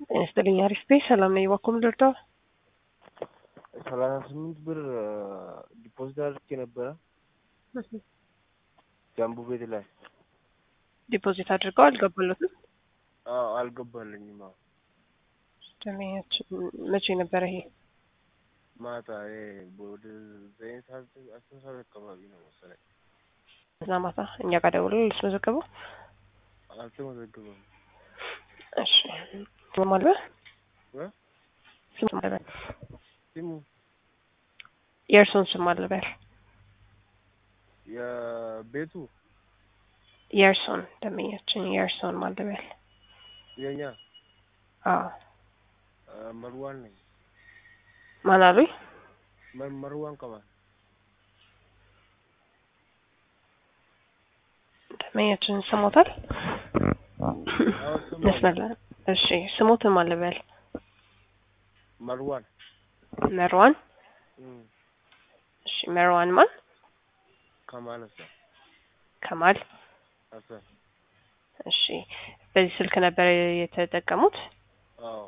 ጤና ይስጥልኝ አሪፍ ቤት ሰላም ነኝ። ባኮም ልርዳው? ሰላሳ ስምንት ብር ዲፖዚት አድርጌ ነበረ ጃምቡ ቤት ላይ ዲፖዚት አድርገው አልገባለትም። አዎ አልገባልኝም። አዎ ደንበኛችን መቼ ነበረ ይሄ? ማታ ይሄ ወደ ዘጠኝ ሰዓት አስር ሰዓት አካባቢ ነው መሰለኝ። እዛ ማታ እኛ ጋር ደውሎ ልስመዘገበው። አልተመዘገበም። እሺ ስም አልበል እ ስም አልበል ስሙ የእርሶን ስም አልበል የቤቱ የእርሶን ደንበኛችን የእርሶን ማልበል የኛ አዎ መርዋን ነኝ። ማን አሉኝ? መ- መርዋን ከማል ደንበኛችን ስሞታል አዎ ስሙ መስመር ላይ እሺ ስሞትን ማልበል መርዋን መርዋን እም፣ እሺ መርዋን ማን ከማል ሀሰን ከማል ሀሰን እሺ በዚህ ስልክ ነበር የተጠቀሙት አዎ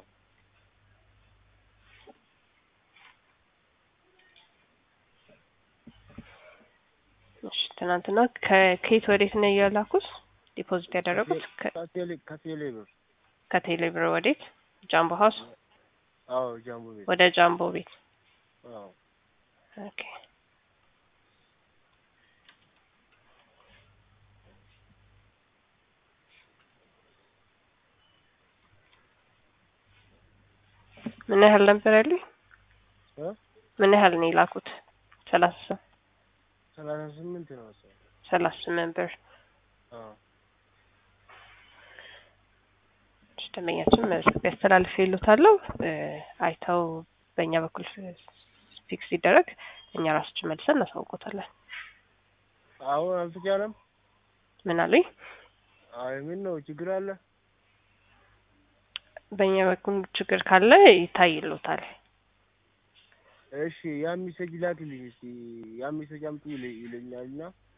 እሺ ትናንትና ከ- ከየት ወዴት ነው የላኩት ዲፖዚት ያደረጉት ከ- ከቴሌ ከቴሌ ብር ከቴሌ ብር ወዴት ጃምቦ ሀውስ አዎ ጃምቡ ቤት ወደ ጃምቦ ቤት አዎ ኦኬ ምን ያህል ነበር ያሉኝ? እ ምን ያህል ነው የላኩት? ሰላሳ ሰላሳ ስምንት ነው መሰለኝ። ሰላሳ ስምንት ብር አዎ እሺ፣ ደንበኛችን መዝገብ ያስተላልፍ ይሉታለሁ አይተው በእኛ በኩል ፊክስ ሲደረግ እኛ ራሳችን መልሰን እናሳውቆታለን። አሁን አልተቻለም። ምን አሉኝ? አይ ምን ነው ችግር አለ? በእኛ በኩል ችግር ካለ ይታይሉታል። እሺ ያ ሚሴጅ ላክልኝ እስቲ ያ ሚሴጅ አምጡ ይለ- ይለኛልና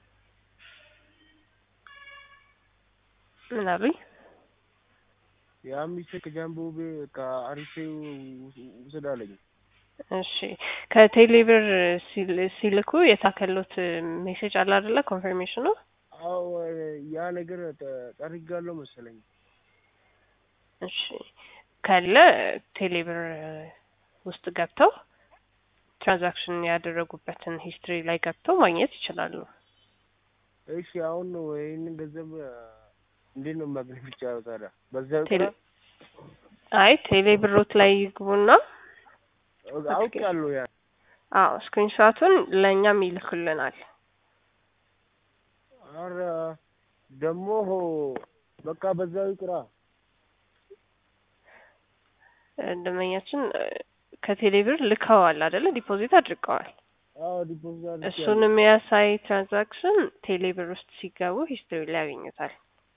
ምን አሉኝ? ያ ሚሴጅ ከጃምቦ ቤ- ከአሪፌ ውስ- ውሰድ አለኝ። እሺ ከቴሌብር ሲል- ሲልኩ የታከሉት ሜሴጅ አለ አይደለ? ኮንፈርሜሽኑ አዎ ያ ነገር ጠ- ጠርጋለሁ መሰለኝ። እሺ ካለ ቴሌብር ውስጥ ገብተው ትራንዛክሽን ያደረጉበትን ሂስትሪ ላይ ገብተው ማግኘት ይችላሉ። እሺ አሁን ነው ይህንን ገንዘብ እንዴት ነው ማግኘት የሚቻለው ታዲያ? በዛ ቴሌ ቁጥር አይ ቴሌብሮት ላይ ይግቡና አውቃለሁ ያ አዎ ስክሪንሾቱን ለእኛም ይልኩልናል። ኧረ ደግሞ በቃ በዛው ይቅራ። ደንበኛችን ከቴሌብር ልከዋል አይደለ? ዲፖዚት አድርገዋል። አዎ ዲፖዚት አድርጌያለሁ። እሱን የሚያሳይ ትራንዛክሽን ቴሌብር ውስጥ ሲገቡ ሂስትሪ ላይ ያገኙታል።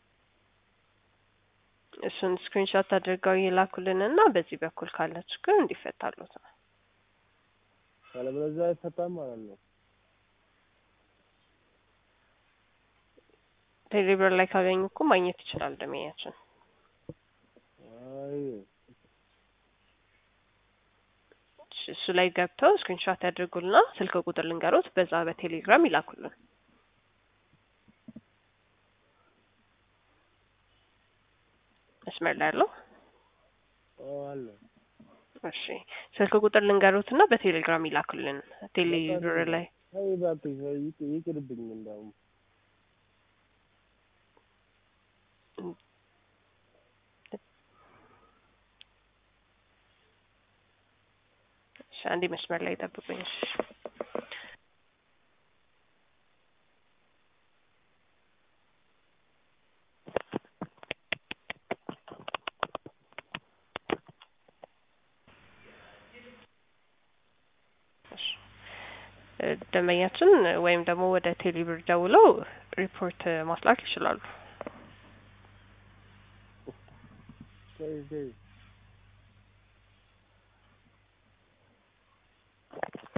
እሱን ስክሪንሾት አድርገው ይላኩልንና በዚህ በኩል ካለ ችግር እንዲፈታሉት ነው። ካለበለዚያ አይፈታም ማለት ነው። ቴሌብር ላይ ካገኙ እኮ ማግኘት ይችላል ደንበኛችን። አይ እሺ፣ እሱ ላይ ገብተው ስክሪንሾት ያድርጉልና ስልክ ቁጥር ልንገሮት በዛ በቴሌግራም ይላኩልን። መስመር ላይ ያለው አዎ አለ። እሺ፣ ስልክ ቁጥር ልንገሮትና በቴሌግራም ይላኩልን። ቴሌብር ላይ አይ እባክሽ ይቅ- ይቅርብኝ እንዳውም እሺ፣ አንዴ መስመር ላይ ጠብቁኝ። እሺ። እሺ። እ፣ ደንበኛችን ወይም ደግሞ ወደ ቴሌብር ደውለው ሪፖርት ማስላክ ይችላሉ። ተይ ተይ